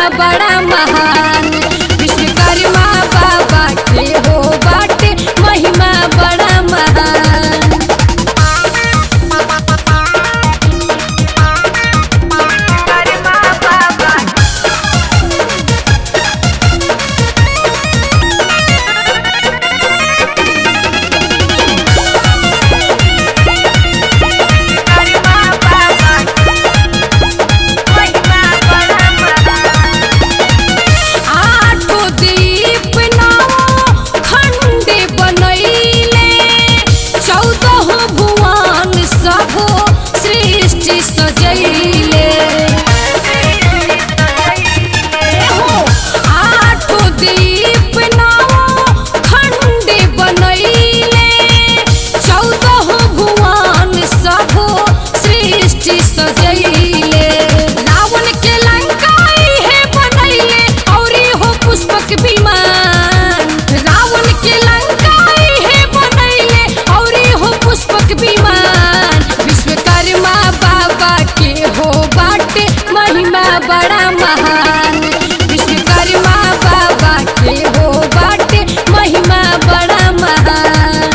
बड़ा महान विश्वकर्मा बाबा के हो बाटे महिमा बड़ा महान आठो दीप नाओ खंड बनैले चौदह भुवन सब सृष्टि सजैले आठो दीप नाओ खंड बनैले चौदह भुवन सब सृष्टि सजैले रावण के लंका इहे बनैले औरी हो पुष्पक विमान रावण के लंका इहे बनैले औरी हो पुष्पक विमान विश्वकर्मा बाबा के हो बाटे महिमा बड़ा महान विश्वकर्मा बाबा के हो बाटे महिमा बड़ा महान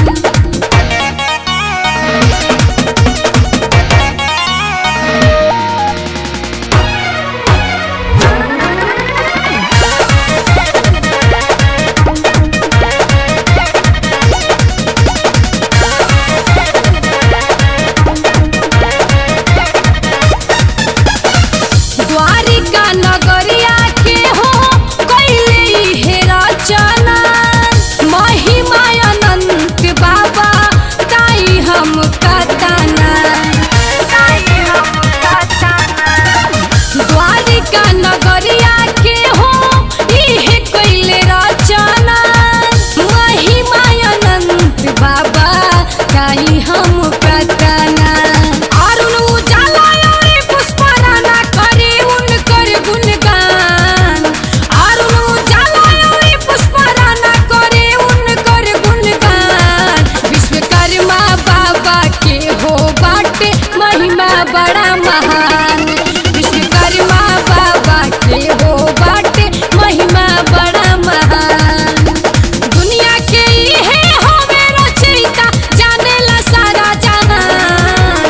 द्वारिका नगरिया के हो कैले हे रचना महिमा अनंत बाबा ताई हम कतना द्वारिका नगरिया के हो इहे कैले रचना महिमा अनंत बाबा ताई हम कतना अरुण उजाला और पुष्पराना करे उनकर गुणगान अरुण उजाला और पुष्पराना करे उनकर गुणगान विश्वकर्मा बाबा के हो बाटे महिमा बड़ा महान विश्वकर्मा बाबा के हो बाटे महिमा बड़ा महान दुनिया के इहे होवे रचयिता जानेला सारा जहान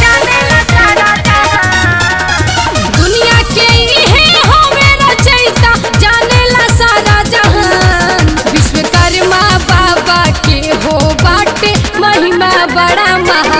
दुनिया के इहे होवे रचयिता जानेला सारा जहान विश्वकर्मा बाबा के हो बाटे महिमा बड़ा महान